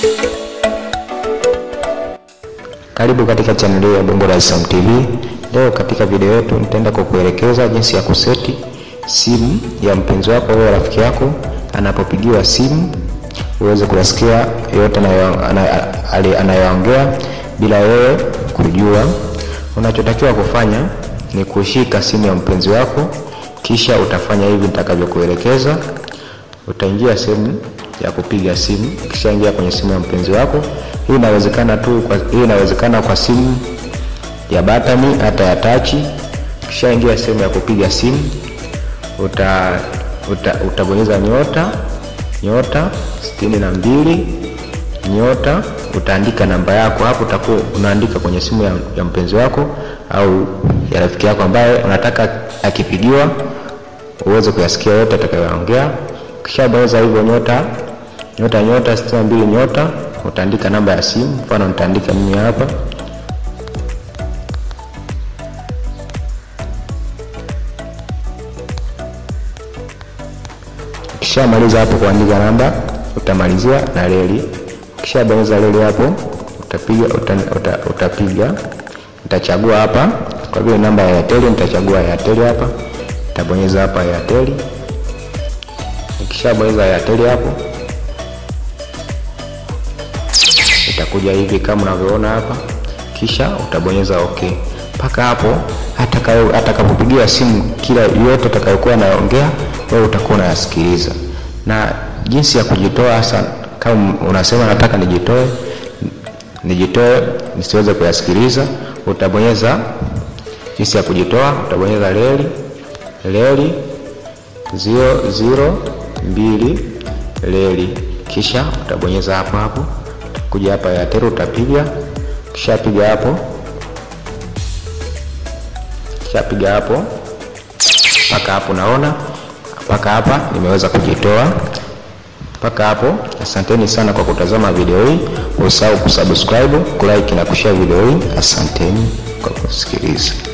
Karibu katika chaneli ya Bongo Dar es Salaam TV. Leo katika video yetu nitaenda kukuelekeza jinsi ya kuseti simu ya mpenzi wako au rafiki yako anapopigiwa simu uweze kuyasikia yote anayoongea bila wewe kujua. Unachotakiwa kufanya ni kushika simu ya mpenzi wako, kisha utafanya hivi nitakavyokuelekeza. Utaingia sehemu ya kupiga simu, kisha ingia kwenye simu ya mpenzi wako. Hii inawezekana tu kwa, hii inawezekana kwa simu ya batani hata ya tachi. Kisha ingia sehemu ya kupiga simu, uta, uta, utabonyeza nyota nyota sitini na mbili nyota, utaandika namba yako hapo. Utakuwa unaandika kwenye simu ya, ya mpenzi wako au ya rafiki yako ambaye unataka akipigiwa uweze kuyasikia yote atakayoongea. Kisha bonyeza hivyo nyota nyota nyota sitini na mbili nyota, utaandika namba ya simu. Mfano nitaandika mimi hapa Kisha maliza hapo kuandika namba, utamalizia na reli. Kisha bonyeza reli hapo, utapiga uta, uta, utapiga utachagua hapa, kwa vile namba ya Airtel nitachagua Airtel hapa, utabonyeza hapa Airtel. Kisha bonyeza Airtel hapo, itakuja hivi kama unavyoona hapa, kisha utabonyeza okay. Mpaka hapo atakapopigiwa simu, kila yote atakayokuwa anaongea wewe utakuwa unayasikiliza. Na jinsi ya kujitoa hasa, kama unasema nataka nijitoe, nijitoe nisiweze kuyasikiliza, utabonyeza jinsi ya kujitoa, utabonyeza reli reli zero zero mbili reli, kisha utabonyeza hapo hapo, kuja hapa ya tero utapiga, kisha piga hapo, kisha piga hapo mpaka hapo, naona mpaka hapa nimeweza kujitoa mpaka hapo. Asanteni sana kwa kutazama video hii, usahau kusubscribe, kulike na kushare video hii. Asanteni kwa kusikiliza.